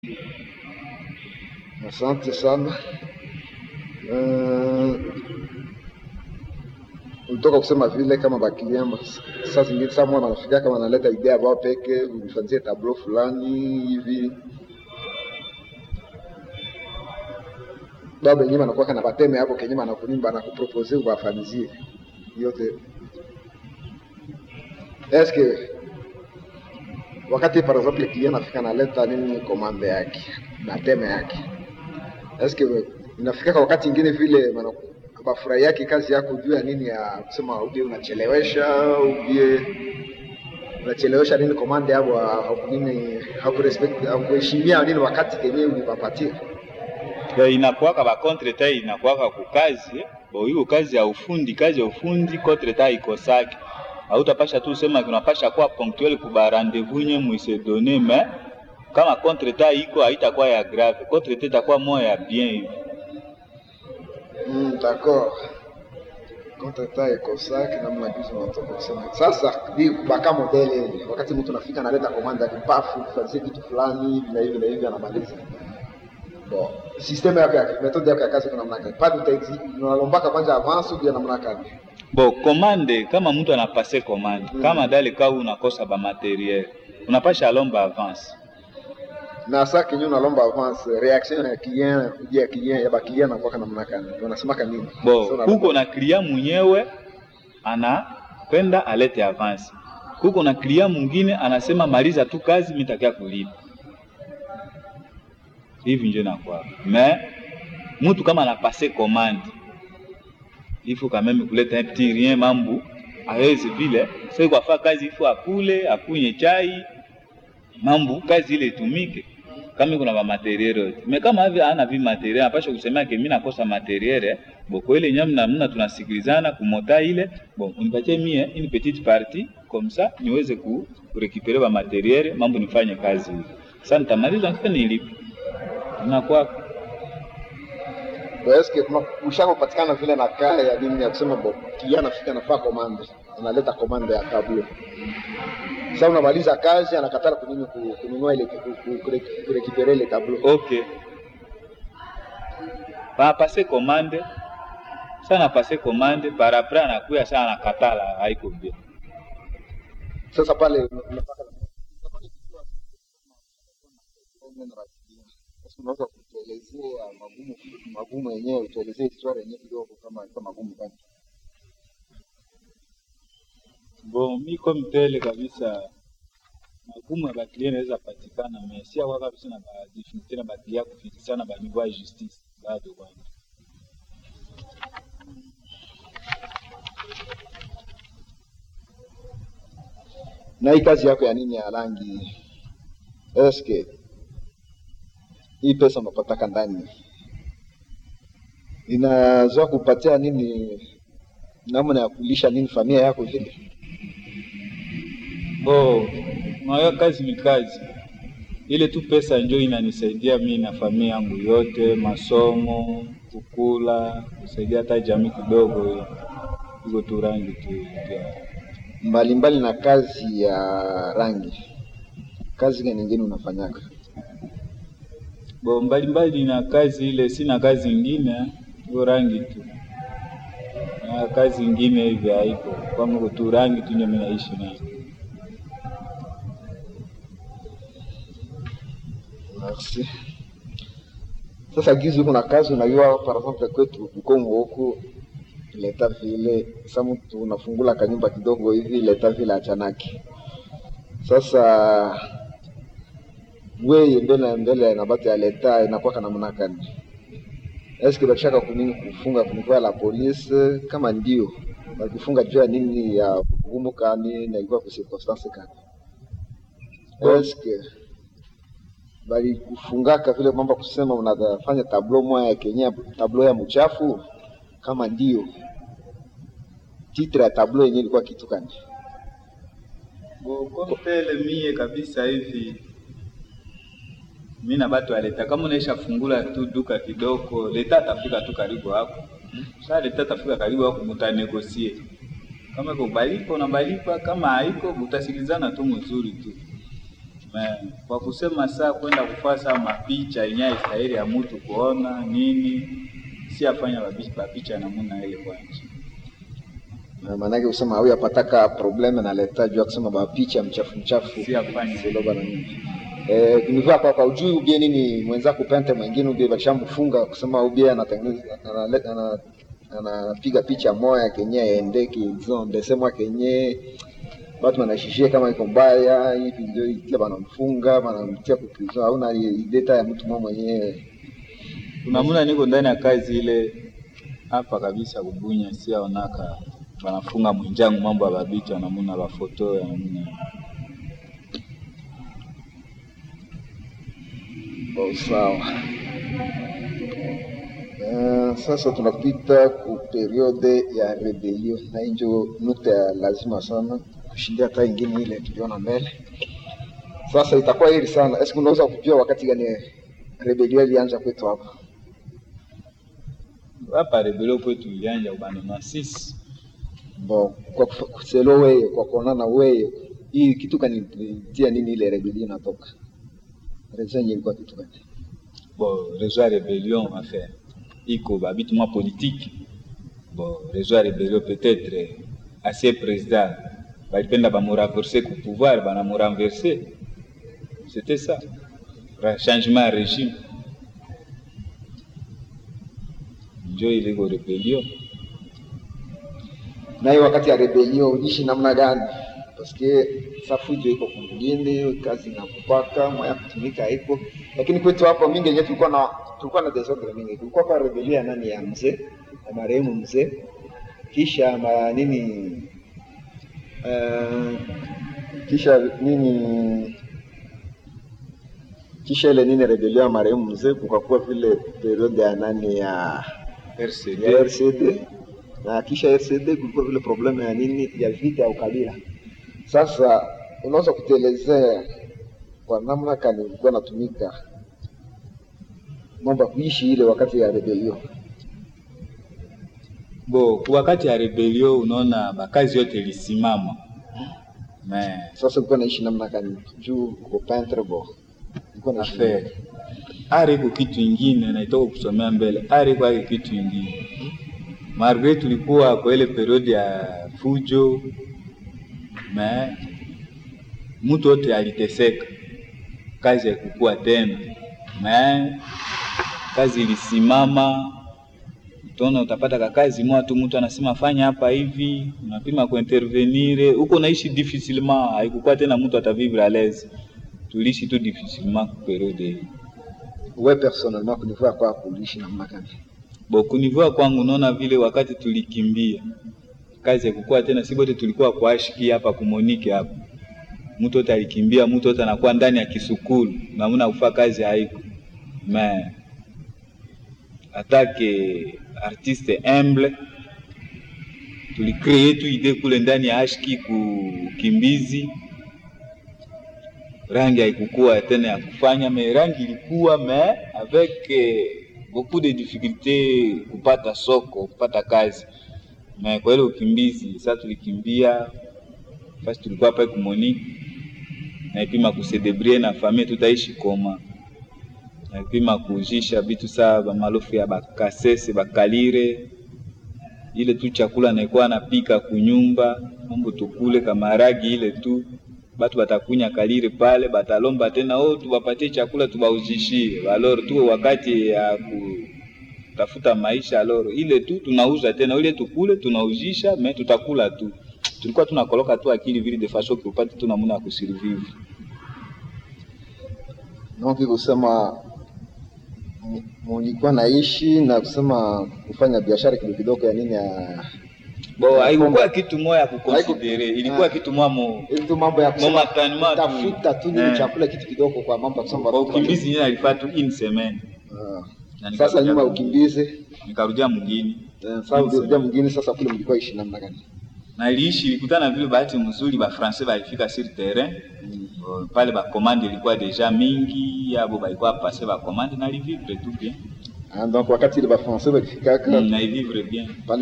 Asante sana. Uh, ulitoka kusema vile kama bakiliama saa zingine saa mwana anafika kama analeta idea bao peke ufanzie tablo fulani hivi baba yenyewe anakuwa kana bateme hapo kenyewe anakunyumba anakupropose ubafanyizie yote eske wakati par exemple client anafika analeta nini komande yake na teme yake eske inafika kwa wakati ingine vile mana- bafurahi yake kazi yako juu ya nini ya kusema ubie unachelewesha ubie unachelewesha nini komande yabo haku- nini hakurespect hakuheshimia nini wakati kenyewe ulipapatia Ya inakuwaka ba contre inakuwaka kukazi bo hiyo kazi ya ufundi kazi ya ufundi contre ta ikosaki hautapasha tu sema unapasha kuwa ponctuel kuba rendez-vous nye mwise donner mais kama contre ta iko haitakuwa ya grave contre ta itakuwa moya ya bien hivi Mm, d'accord. Contrata ekosaki namna juzi unatoka kusema. Sasa ni baka modele ile. Wakati mtu anafika analeta komanda ni pafu fanzie kitu fulani hivi na hivi na hivi anamaliza. Bon, system yako ya methode yako ya kazi kuna namna gani? Pale utaiti unalombaka kwanza avance bila namna gani? bo komande kama mtu anapase komande Mm. kama dale kau unakosa ba materiel unapasha lomba avance Na sasa kenyo unalomba avance reaction ya client ya client ya ba client anakuwa namna gani? Wanasemaka nini? bo Sasa kuko unalomba- na klia mwenyewe anapenda alete avance kuko na klia mwingine anasema maliza tu kazi mitakia kulipa hivi njo nakwaka me mtu kama anapase commande ifo kameme kuleta un petit rien mambu awezi vile sai kwafa kazi ifo akule akunye chai mambu kazi ile itumike kama kuna ba materiel yote me kama hivi ana vi materiel apasha kusema ke mimi nakosa materiel boko ile nyamna mna tunasikilizana kumota ile bon unipatie mie une petite partie comme ça niweze ku kurekipere ba materiel mambo nifanye kazi hivi sasa nitamaliza nikifika nilipe inakuwa Bo, eske kuna ushaka kupatikana vile na kaya ya nini ya kusema bo kijana anafika anafaa komande analeta komande ya tablo sasa unamaliza kazi anakatala kunini ku- kununua ile ku- ku- kure- kurekipere ile tablo ok panapase commande sa napase commande par après anakuya sa anakatala haiko bien sasa pale unapaka Sasa unaweza kutuelezea magumu magumu yenyewe utuelezee historia yenyewe kidogo kama kama magumu gani bon mi comme tel kabisa magumu ya baklia naweza patikana mais si akwa kabisa na badiffinité na baklia kufikisa na baniveau ya justice bado kwanza na hii kazi yako ya nini ya rangi eske hii pesa unapataka ndani inazoa kupatia nini namna ya kulisha nini familia yako vile bo nayo kazi ni kazi ile tu pesa njo inanisaidia mi na familia yangu yote masomo kukula kusaidia hata jamii kidogo hiyo iko tu rangi tu ya mbalimbali na kazi ya rangi kazi gani nyingine unafanyaka bo mbalimbali na kazi ile, sina kazi ingine, hiyo rangi tu na kazi ingine hivi haiko kwangu, tu rangi tu ndio mimi naishi nayo. Merci. Sasa gizi kuna kazi unajua, par exemple kwetu Bukongo huku leta vile sa mtu unafungula kanyumba kidogo hivi leta vile achanaki. Sasa weye mbele mbele na batu ya leta inakuwa namna gani? Eske bakishaka kunini kufunga kunikuwa la polisi? Kama ndio bakifunga juu ya nini ya gumu kani na ilikuwa kwa circonstance kani? Eske bali kufungaka vile mambo kusema unafanya tablo moya ya Kenya, tablo ya mchafu? Kama ndio titre ya tablo yenyewe ilikuwa kitu gani? Tele mie kabisa hivi mi na batu ya leta, kama unaisha fungula tu duka kidogo, leta atafika tu karibu hapo. Sasa leta atafika karibu hapo, mutanegosie kama iko balipa unabalipa, kama haiko mutasikilizana tu mzuri tu. Me, kwa kusema saa kwenda kufasa mapicha yenye istahili ya mtu kuona nini, si afanya mapi- mapicha namuna ile kwanje. Na maanake kusema huyu apataka probleme na leta juu ya kusema bapicha mchafu mchafu Si afanya Silo bana nini. Eh, kunivaa kwa kwa ujui ubie nini mwenzako pente mwingine ubie bashamfunga kusema ubie anatengeneza anale- ana- anapiga picha moya kenye endeki zonde semwa kenye watu wanashishia kama iko mbaya hivi ndio kila banamfunga banamtia kuprison hauna data ya mtu mmoja mwenyewe kuna muna niko ndani ya kazi ile hapa kabisa kubunya, si aonaka wanafunga mwinjangu mambo ya babicha namuna bafoto ya namuna Kwa sawa. Uh, sasa tunapita ku periode ya rebellion na hii ndio nukta ya lazima sana kushindia hata ingine ile tuliona mbele. Sasa itakuwa hili sana. Eske unaweza kujua wakati gani rebellion ilianza kwetu hapa? hapa rebelio kwetu ilianja ubano na sisi Bon, kwa kufa- kuselo wewe kwa kuonana wewe hii kitu kanitia nini ile rebellion inatoka? Reason yenyewe ilikuwa kitu gani? bon réseau ya rébellion enfin iko babitu mwa politique bon réseau ya rébellion peut-être eh, ancien président balipenda bamurenverse ku pouvoir banamurenverse c'était ça Ra- changement ya régime njo iliko rébellion na hiyo wakati ya rebellion uliishi namna gani? Paske safujo iko kumgini kazi na kupaka mwaya kutumika iko, lakini kwetu hapa mingi yenyewe tulikuwa na tulikuwa na desordre mingi. Kulikuwa kwa rebellion ya nani ya mzee ya marehemu mzee, kisha ma nini uh, kisha nini kisha ile nini rebellion ya marehemu mzee, kukakuwa vile periode ya nani ya RCD ya RCD na kisha RCD kulikuwa vile problemu ya nini ya vita ya ukabila. Sasa unaweza kutuelezea kwa namna kani ulikuwa natumika mambo ya kuishi ile wakati ya rebellion? bo ku wakati ya rebellion unaona bakazi yote ilisimama mais Sasa ulikuwa naishi namna kani juu uko peintre bo ulikuwa naishi affaire ari iko kitu ingine naitoka kusomea mbele ari iko ake kitu ingine malgre tulikuwa kwa ile periode ya fujo me mtu wote aliteseka kazi haikukua tena me kazi ilisimama utaona utapata kakazi moja tu mtu anasema fanya hapa hivi unapima kuintervenire huko naishi difficilement haikukuwa tena mtu atavivre à l'aise tuliishi tu difficilement ku periode hii wewe personnellement kunivua kwa kuishi namna gani? bo kunivua kwangu naona vile wakati tulikimbia kazi ya kukua tena si bote tulikuwa kwa ashiki hapa kumonike hapa mtu wote alikimbia mtu wote anakuwa ndani ya kisukulu namuna kufaa kazi haiko me atake artiste humble tulikree tu ide kule ndani ya ashiki kukimbizi rangi haikukua tena ya kufanya me rangi ilikuwa me avec eh, beaucoup de difficulté kupata soko kupata kazi me kwa ile ukimbizi sasa tulikimbia fasi tulikuwa hapa kumoni naipima kusedebrie na famille tutaishi koma naipima kujisha vitu saa bamalofu ya bakasese bakalire ile tu chakula naikuwa napika kunyumba mambo tukule kamaragi ile tu batu batakunya kalire pale batalomba tena oh, tuwapatie chakula tubauzishie aloro tuwe wakati ya kutafuta maisha aloro ile tu tunauza tena ile tukule tunauzisha me tutakula tu tulikuwa tunakoloka tu akili vile de façon que upate tu namuna ya kusurvivre Donc kusema mu- mulikuwa naishi na kusema kufanya biashara kidogo kidogo ya nini ya bo haikukuwa kitu moya ya kukonsidere ilikuwa Ah. kitu mwamo ili tu mambo ya kusema Momentanema tu. tafuta tu nini Eh. chakula kitu kidogo kwa mambo ya kusema kwa watoto ukimbizi nyine alifaa tu une semaine Ah. Na Sasa nikarudia nyuma ya mu- ukimbizi nikarudia mgini eh, sasa ukirudia mwingine sasa kule mlikuwa ishi namna gani? na iliishi ilikutana vile bahati mzuri ba français balifika sur terrain Uh, pale bakomande ilikuwa deja mingi yabo balikuwa pase bakomande na livivre tu bien Ah, donc wakati ile ba français walifikaka mm, na ivivre bien pale